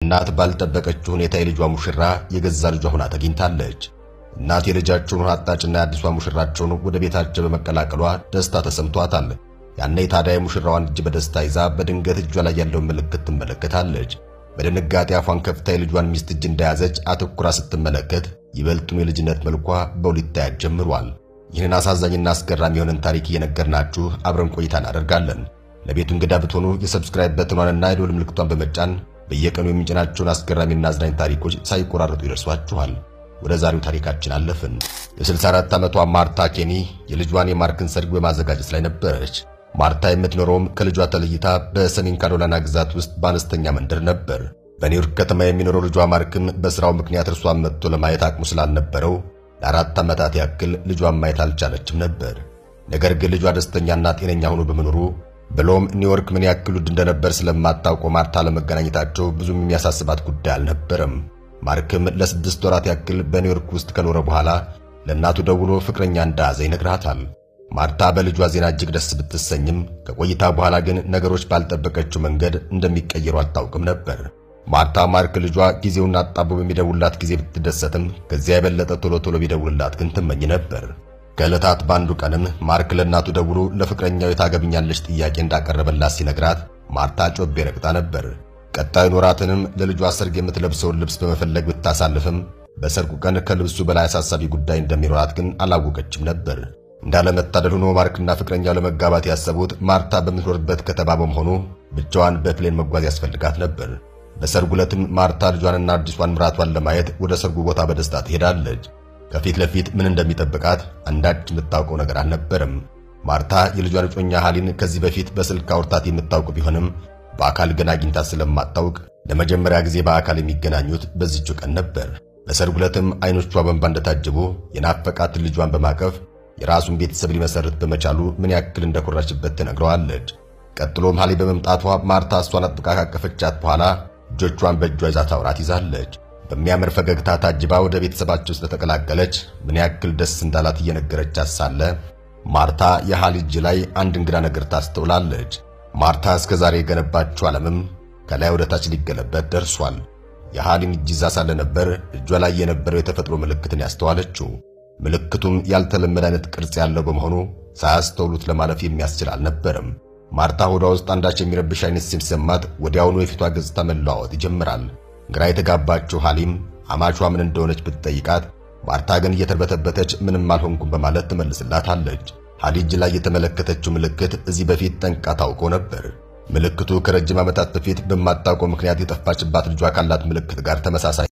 እናት ባልጠበቀችው ሁኔታ የልጇ ሙሽራ የገዛ ልጇ ሆና ተገኝታለች። እናት የልጃቸውን አጣጭና የአዲሷ ሙሽራቸውን ወደ ቤታቸው በመቀላቀሏ ደስታ ተሰምቷታል። ያኔ ታዲያ የሙሽራዋን እጅ በደስታ ይዛ በድንገት እጇ ላይ ያለውን ምልክት ትመለከታለች። በድንጋጤ አፏን ከፍታ የልጇን ሚስት እጅ እንደያዘች አተኩራ ስትመለከት ይበልጡኑ የልጅነት መልኳ በውል ይታያት ጀምሯል። ይህንን አሳዛኝና አስገራሚ የሆነን ታሪክ እየነገርናችሁ አብረን ቆይታ እናደርጋለን። ለቤቱ እንግዳ ብትሆኑ የሰብስክራይብ በትኗንና የደወል ምልክቷን በመጫን በየቀኑ የሚጭናቸውን አስገራሚና አዝናኝ ታሪኮች ሳይቆራረጡ ይደርሷችኋል። ወደ ዛሬው ታሪካችን አለፍን። የ64 ዓመቷ ማርታ ኬኒ የልጇን የማርክን ሰርግ በማዘጋጀት ላይ ነበረች። ማርታ የምትኖረውም ከልጇ ተለይታ በሰሜን ካሮላይና ግዛት ውስጥ በአነስተኛ መንደር ነበር። በኒውዮርክ ከተማ የሚኖረው ልጇ ማርክም በሥራው ምክንያት እርሷን መጥቶ ለማየት አቅሙ ስላልነበረው ለአራት ዓመታት ያክል ልጇን ማየት አልቻለችም ነበር። ነገር ግን ልጇ ደስተኛና ጤነኛ ሆኖ በመኖሩ ብሎም ኒውዮርክ ምን ያክል ውድ እንደነበር ስለማታውቀው ማርታ ለመገናኘታቸው ብዙም የሚያሳስባት ጉዳይ አልነበረም። ማርክም ለስድስት ወራት ያክል በኒውዮርክ ውስጥ ከኖረ በኋላ ለእናቱ ደውሎ ፍቅረኛ እንደያዘ ይነግራታል። ማርታ በልጇ ዜና እጅግ ደስ ብትሰኝም ከቆይታ በኋላ ግን ነገሮች ባልጠበቀችው መንገድ እንደሚቀየሩ አታውቅም ነበር። ማርታ ማርክ ልጇ ጊዜውን አጣቦ በሚደውላት ጊዜ ብትደሰትም ከዚያ የበለጠ ቶሎ ቶሎ ቢደውልላት ግን ትመኝ ነበር። ከዕለታት በአንዱ ቀንም ማርክ ለእናቱ ደውሎ ለፍቅረኛው የታገብኛለች ጥያቄ እንዳቀረበላት ሲነግራት ማርታ ጮቤ ረግጣ ነበር። ቀጣዩን ወራትንም ለልጇ ሰርግ የምትለብሰውን ልብስ በመፈለግ ብታሳልፍም በሰርጉ ቀን ከልብሱ በላይ አሳሳቢ ጉዳይ እንደሚኖራት ግን አላወቀችም ነበር። እንዳለመታደል ሆኖ ማርክና ፍቅረኛው ለመጋባት ያሰቡት ማርታ በምትኖርበት ከተማ በመሆኑ ብቻዋን በፕሌን መጓዝ ያስፈልጋት ነበር። በሰርጉ ዕለትም ማርታ ልጇንና አዲሷን ምራቷን ለማየት ወደ ሰርጉ ቦታ በደስታ ትሄዳለች። ከፊት ለፊት ምን እንደሚጠብቃት አንዳች የምታውቀው ነገር አልነበረም። ማርታ የልጇን እጮኛ ሃሊን ከዚህ በፊት በስልክ አውርታት የምታውቅ ቢሆንም በአካል ግን አግኝታት ስለማታውቅ ለመጀመሪያ ጊዜ በአካል የሚገናኙት በዚህች ቀን ነበር። በሰርጉ ዕለትም አይኖቿ በእንባ እንደታጀቡ የናፈቃትን ልጇን በማቀፍ የራሱን ቤተሰብ ሊመሰርት በመቻሉ ምን ያክል እንደኮራችበት ትነግረዋለች። ቀጥሎም ሃሊ በመምጣቷ ማርታ እሷን አጥብቃ ካቀፈቻት በኋላ እጆቿን በእጇ ይዛ ታውራት ይዛለች። በሚያምር ፈገግታ ታጅባ ወደ ቤተሰባቸው ስለተቀላቀለች ምን ያክል ደስ እንዳላት እየነገረቻት ሳለ ማርታ የሃሊ እጅ ላይ አንድ እንግዳ ነገር ታስተውላለች። ማርታ እስከ ዛሬ የገነባችው ዓለምም ከላይ ወደ ታች ሊገለበት ደርሷል። የሃሊን እጅ ይዛ ሳለ ነበር እጇ ላይ የነበረው የተፈጥሮ ምልክትን ያስተዋለችው። ምልክቱም ያልተለመደ አይነት ቅርጽ ያለው በመሆኑ ሳያስተውሉት ለማለፍ የሚያስችል አልነበረም። ማርታ ሆዷ ውስጥ አንዳች የሚረብሽ አይነት ሲሰማት ወዲያውኑ የፊቷ ገጽታ መለዋወጥ ይጀምራል። ግራ የተጋባችው ሃሊም አማቿ ምን እንደሆነች ብትጠይቃት ማርታ ግን እየተርበተበተች ምንም አልሆንኩም በማለት ትመልስላታለች። ሃሊ እጅ ላይ የተመለከተችው ምልክት እዚህ በፊት ጠንቃ ታውቀው ነበር። ምልክቱ ከረጅም ዓመታት በፊት በማታውቀው ምክንያት የጠፋችባት ልጇ ካላት ምልክት ጋር ተመሳሳይ